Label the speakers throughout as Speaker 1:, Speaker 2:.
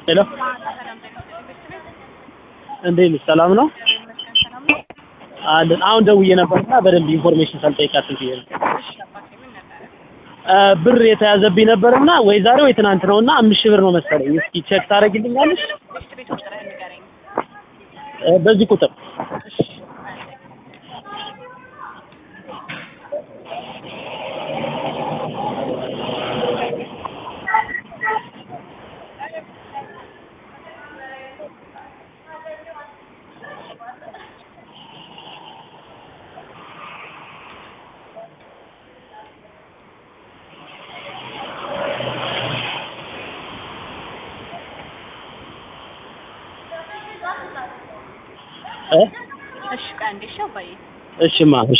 Speaker 1: ሄሎ እንዴት ነሽ? ሰላም ነው አለን። አሁን ደውዬ ነበርና በደንብ ኢንፎርሜሽን ሳልጠይቃት ብዬ ነው። እ ብር የተያዘብኝ ነበርና ወይ ዛሬ ወይ ትናንት ነውና አምስት ሺህ ብር ነው መሰለኝ። እስኪ ቼክ ታደርጊልኛለሽ? እ በዚህ ቁጥር እ
Speaker 2: እሺ ቆይ አንዴ እሺ አባዬ
Speaker 1: እሺማ እሺ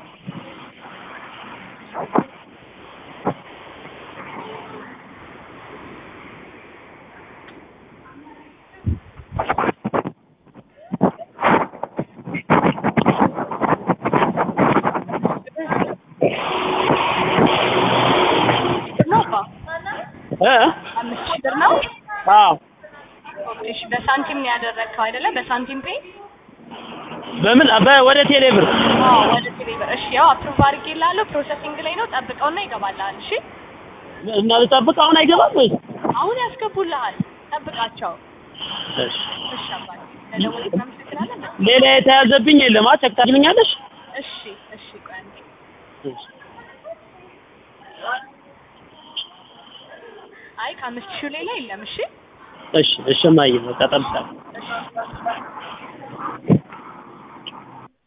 Speaker 2: ብር ነው አባ
Speaker 1: እ
Speaker 2: አምስት ሺህ ብር ነው
Speaker 1: አዎ
Speaker 2: እሺ በሳንቲም ነው ያደረግከው አይደለ በሳንቲም ፔ
Speaker 1: በምን በ ወደ ቴሌ ብር
Speaker 2: አዎ ወደ ቴሌ ብር እሺ ያው አፕሩቭ አድርጌልሃለሁ ፕሮሰሲንግ ላይ ነው ጠብቀውና ይገባልሃል እሺ
Speaker 1: እና ልጠብቅ አሁን አይገባም ወይ?
Speaker 2: አሁን ያስገቡልሃል ጠብቃቸው
Speaker 1: እሺ
Speaker 2: እሺ አባዬ ለደወልክ እናመሰግናለን
Speaker 1: ሌላ የተያዘብኝ የለም። አ ቼክ ታደርጊልኛለሽ?
Speaker 2: እሺ እሺ ቆይ አንዴ
Speaker 1: እሺ
Speaker 2: አይ ከአምስት ሺህ ሌላ የለም እሺ
Speaker 1: እሺ እሺ እማዬ በቃ እጠብቃለሁ።
Speaker 2: እሺ